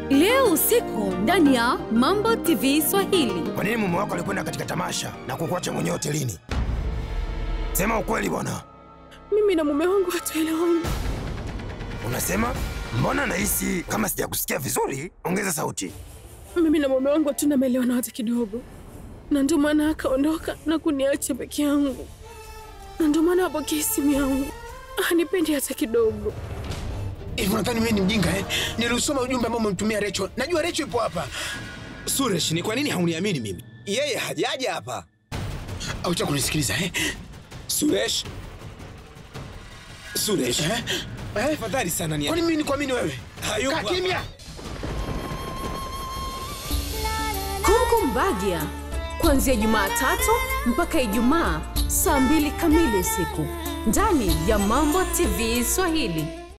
leo usiku ndani ya Mambo TV Swahili. Kwa nini mume wako alikwenda katika tamasha na kukuacha mwenyewe hotelini? Sema ukweli bwana. Mimi na mume wangu hatuelewani. Unasema? Mbona nahisi kama sijakusikia vizuri? Ongeza sauti. Mimi na mume wangu hatuna maelewano hata kidogo, na ndio maana akaondoka na kuniacha peke yangu, na ndio maana apokee simu yangu, hanipendi hata kidogo. Hivi unadhani mimi ni mjinga eh? Niliusoma ujumbe ambao umemtumia Recho. Najua Recho ipo hapa. Suresh, ni kwa nini hauniamini mimi? Yeye hajaja hapa. Au cha kunisikiliza eh? Suresh, Suresh, Eh? Eh? tafadhali sana ni Kwani mimi nikuamini wewe? Hayupo Kaa hapa. kimya. Kongo Mbagia kuanzia Jumatatu mpaka Ijumaa saa mbili kamili usiku ndani ya Mambo TV Swahili.